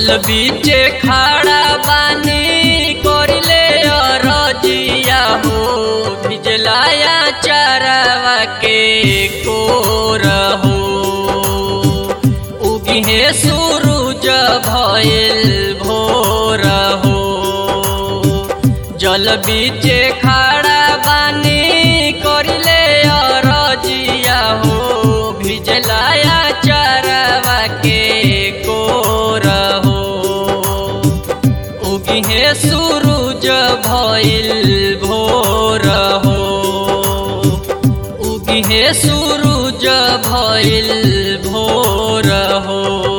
जल बीचे खड़ा बानी करिले अरजिया हो भिजलाया चरवा के कोर हो उगिहे सूरज भइल भोर हो जल बीचे खड़ा बानी करिले अरजिया हो भिजलाया चरवा के कोर हो उगिहे सूरज भइल भोर हो उगिहे सूरज भइल भोर हो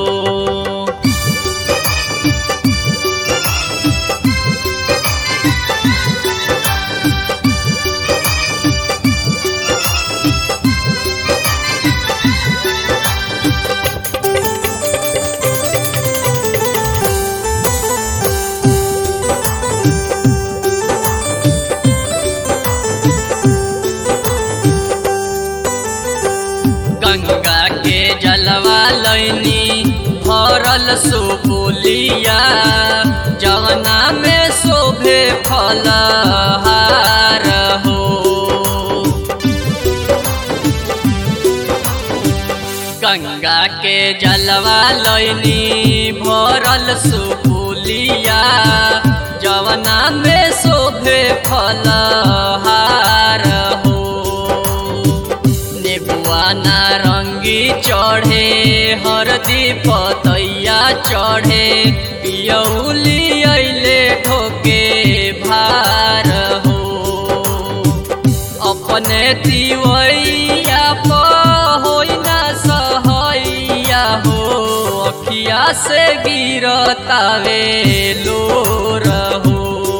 गंगा के जलवा लैनी भरल सुपुलिया जवना में शोभे फलहार हो गंगा के जलवा लैनी भरल सुपुलिया जवना में शोभे फलहार हो नेबुआ नारंगी चढ़े हरदी पतैया चढ़े पियौली अइले ढोके भार हो अपने तिवैया प होइ ना सहैया हो अखिया से गिरतावे लोर हो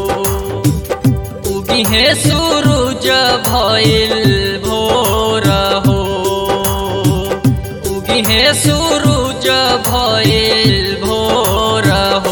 उगिहे सूरज भइल भोर हो उगिहे सूरज भइल भोर हो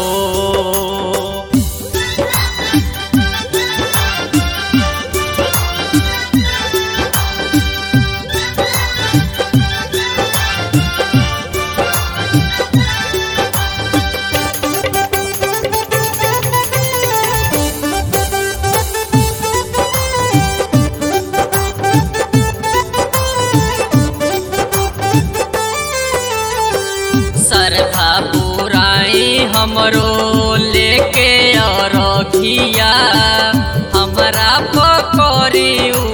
सरधा पुराई हमरो लेके अरखिया हमरा पकड़ी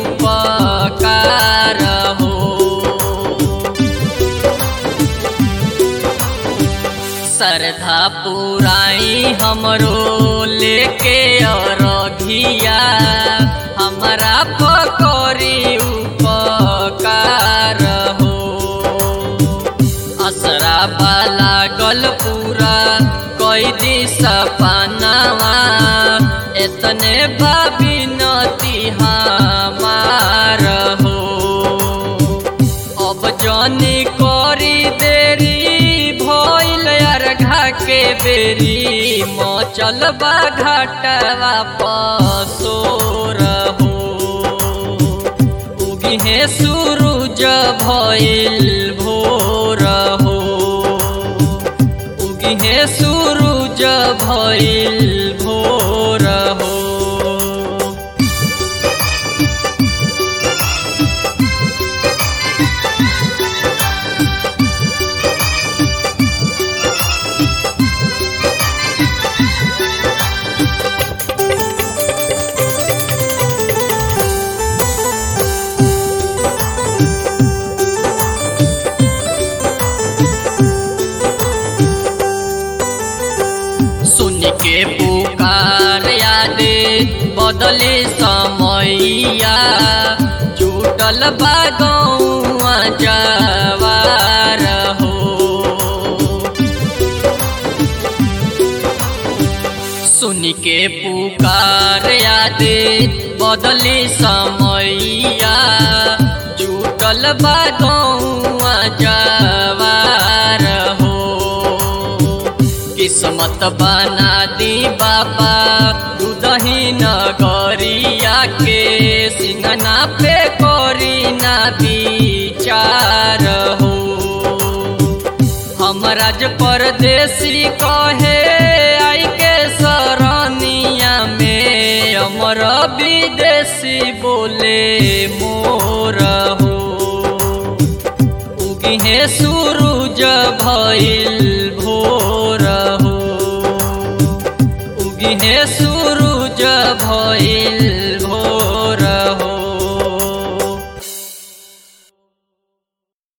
उपकार हो सरधा पुराई हमरो लेके अरघिया हमरा पकड़ी उपकार हो असरा पाला गल पूरा कई दिशा पानावा एतने बाबी नती हमार हो अब जनी करी देरी भइल अर्घा के बेरी मचल बा घाटवा पसोर हो उगिहे सूरज भइल भोर हो उगिहे सूरज भइल भोर हो सुन के पुकार यादे बदले समैया जुटल बा गौआ जवार हो सुन के पुकार यादे बदले समैया जुटल बा गौआ जवार हो किस्मत बना दी बाबा दूधही नगरिया के सिंगना पे करी ना विचार हो हमरा राज परदेसी कहे आई के सरनिया में अमर विदेशी बोले मोर हो उगिहे सूरज भइल